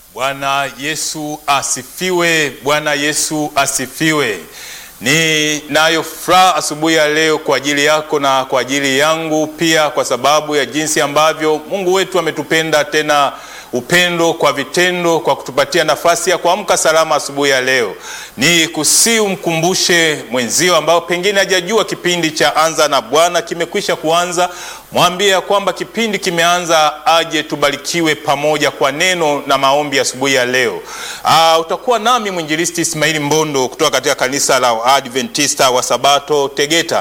Bwana Yesu asifiwe! Bwana Yesu asifiwe! Ninayo furaha asubuhi ya leo kwa ajili yako na kwa ajili yangu pia, kwa sababu ya jinsi ambavyo Mungu wetu ametupenda, tena upendo kwa vitendo, kwa kutupatia nafasi ya kuamka salama asubuhi ya leo. Ni kusi umkumbushe mwenzio ambao pengine hajajua kipindi cha Anza na Bwana kimekwisha kuanza, mwambie ya kwamba kipindi kimeanza, aje tubarikiwe pamoja kwa neno na maombi asubuhi ya leo. Aa, utakuwa nami mwinjilisti Ismaili Mbondo kutoka katika kanisa la Adventista wa Sabato Tegeta,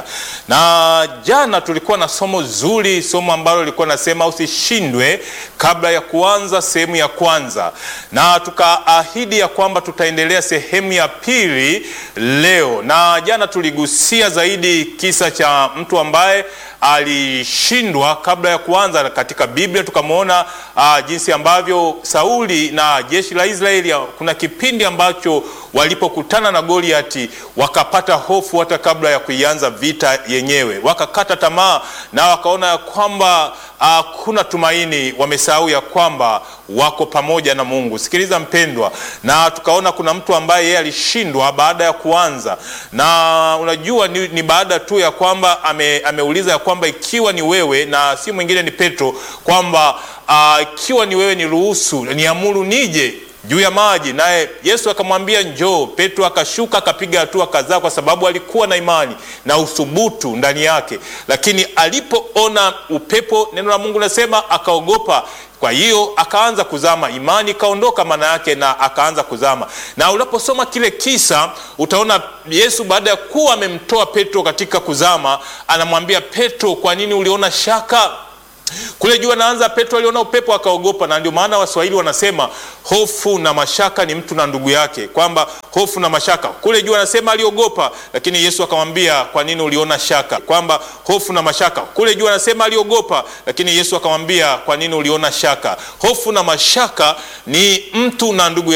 na jana tulikuwa na somo zuri, somo ambalo lilikuwa nasema usishindwe kabla ya kuanza sehemu ya kwanza, na tukaahidi ya kwamba tutaendelea sehemu ya pili leo, na jana tuligusia zaidi kisa cha mtu ambaye alishindwa kabla ya kuanza katika Biblia. Tukamwona uh, jinsi ambavyo Sauli na jeshi la Israeli, kuna kipindi ambacho walipokutana na Goliati wakapata hofu hata kabla ya kuianza vita yenyewe, wakakata tamaa na wakaona ya kwamba hakuna uh, tumaini. Wamesahau ya kwamba wako pamoja na Mungu. Sikiliza mpendwa, na tukaona kuna mtu ambaye yeye alishindwa baada ya kuanza, na unajua ni, ni baada tu ya kwamba ame, ameuliza ya kwamba ikiwa ni wewe na si mwingine ni Petro, kwamba uh, ikiwa ni wewe niruhusu, niamuru nije juu ya maji, naye Yesu akamwambia njoo. Petro akashuka akapiga hatua kadhaa, kwa sababu alikuwa na imani na uthubutu ndani yake, lakini alipoona upepo, neno la Mungu nasema akaogopa. Kwa hiyo akaanza kuzama, imani ikaondoka maana yake, na akaanza kuzama. Na unaposoma kile kisa utaona Yesu baada ya kuwa amemtoa Petro katika kuzama, anamwambia Petro, kwa nini uliona shaka? Kule juu anaanza, Petro aliona upepo akaogopa. Na ndio maana Waswahili wanasema hofu na mashaka ni mtu na ndugu yake, kwamba hofu na mashaka. Kule juu anasema aliogopa, lakini Yesu akamwambia kwa nini uliona shaka? Kwamba hofu na mashaka. Kule juu anasema aliogopa, lakini Yesu akamwambia kwa nini uliona shaka? Hofu na mashaka ni mtu na ndugu